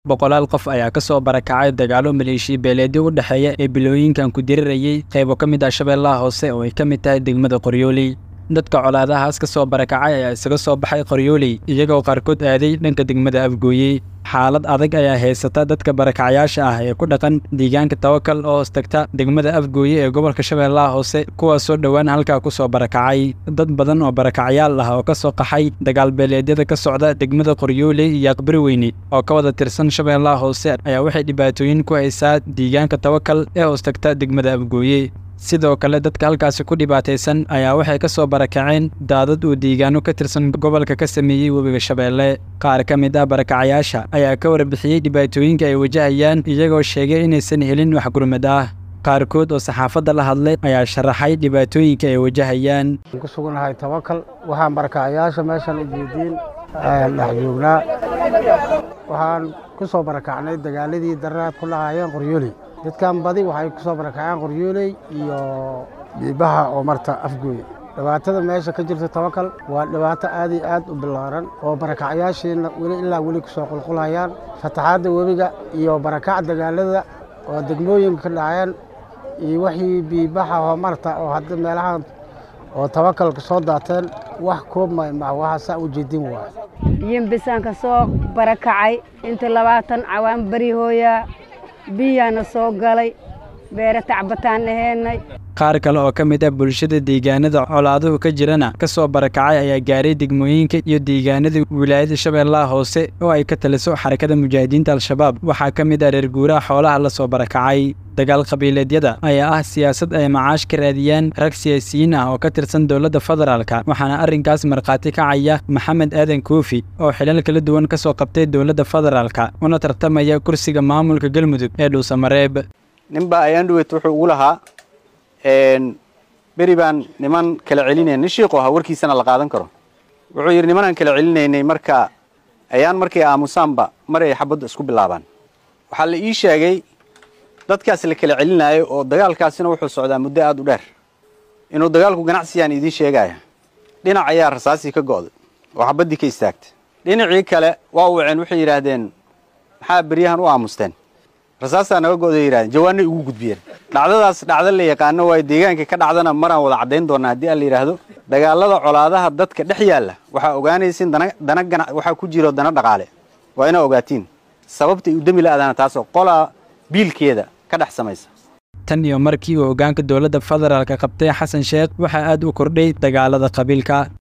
boqolaal qof ayaa ka soo barakacay dagaalo maleeshiya beeleedyo u dhexeeya ee bilooyinkan ku dirirayay qaybo ka mid ah shabeellaha hoose oo ay ka mid tahay degmada qoryooley dadka colaadahaas ka soo barakacay ayaa isaga soo baxay qoryooley iyagoo qaarkood aaday dhanka degmada afgooye xaalad adag ayaa haysata dadka barakacayaasha ah ee ku dhaqan deegaanka tawakal oo hoos tagta degmada afgooye ee gobolka shabeellaha hoose kuwaasoo dhowaan halkaa ku soo barakacay dad badan oo barakacayaal ah oo ka soo qaxay dagaalbeeleedyada ka socda degmada qoryooley iyo aqbari weyne oo ka wada tirsan shabeellaha hoose ayaa waxay dhibaatooyin ku haysaa deegaanka tawakal ee hoos tagta degmada afgooye sidoo kale dadka halkaasi ku dhibaataysan ayaa waxay ka soo barakaceen daadad uu deegaano ka tirsan gobolka ka sameeyey webiga shabeelle qaar ka mid ah barakacayaasha ayaa ka warbixiyey dhibaatooyinka ay wajahayaan iyagoo sheegay inaysan helin wax gurmad ah qaarkood oo saxaafadda la hadlay ayaa sharaxay dhibaatooyinka ay wajahayaan ku sugannahay tawakal waxaan barakacayaasha meeshan u jeediin dhex joognaa waxaan ku soo barakacnay dagaaladii dararaad ku lahaayeen qoryooley dadkan badi waxay ku soo barakaceen qoryooley iyo biibaha oo marta afgooye dhibaatada meesha ka jirta tawakal waa dhibaato aad iyo aad u ballaaran oo barakacayaashiina weli ilaa weli kusoo qulqulayaan fataxaadda webiga iyo barakac dagaalada oo degmooyinka ka dhaceen iyo wixii biibaha oo marta oo hadda meelahan oo tawakalka soo daateen wax koobmay ma waxaa saa u jeedin waay yimbisaan ka soo barakacay inta labaatan cawaan beri hooyaa biyaana soo galay beere tacbataan aheennay qaar kale oo ka mid ah bulshada deegaanada colaaduhu ka jirana ka soo barakacay ayaa gaaray degmooyinka iyo deegaanada wilaayada shabeellaha hoose oo ay ka taliso xarakada mujaahidiinta al-shabaab waxaa ka mid ah reer guuraha xoolaha la soo barakacay dagaal qabiileedyada ayaa ah siyaasad ay macaash ka raadiyaan rag siyaasiyiin ah oo ka tirsan dowladda federaalka waxaana arrinkaas markhaati kacaya maxamed aadan koofi oo xilal kala duwan ka soo qabtay dowladda federaalka una tartamaya kursiga maamulka galmudug ee dhuusamareeb ninbaa ayaandhuwet wuxuu ugu lahaa beri baan niman kala celinayna nin shiiqu ahaa warkiisana la qaadan karo wuxuu yidhi nimanaan kala celinaynay marka ayaan markay aamusaanba mar ay xabaddu isku bilaabaan waxaa la ii sheegay dadkaas la kala celinaayo oo dagaalkaasina wuxuu socdaa muddo aad u dheer inuu dagaalku ganacsiyaan idiin sheegaya dhinac ayaa rasaasii ka go'day oo xabaddii ka istaagtay dhinacii kale waa u waceen waxay yidhaahdeen maxaa beryahan u aamusteen rasaasaa naga go'day yidhahdeen jawaanay ugu gudbiyeen dhacdadaas dhacdo la yaqaano waayo deegaanka ka dhacdana maraan wada caddayn doonaa haddii aan la yidhaahdo dagaalada colaadaha dadka dhex yaalla waxaa ogaanaysin dana dana gana waxaa ku jiro dana dhaqaale waa inaa ogaatiin sababtay u demi la-adaana taasoo qolaa biilkeeda ka dhex samaysa tan iyo markii uu hoggaanka dowladda federaalka qabtay xasan sheekh waxaa aad u kordhay dagaalada qabiilka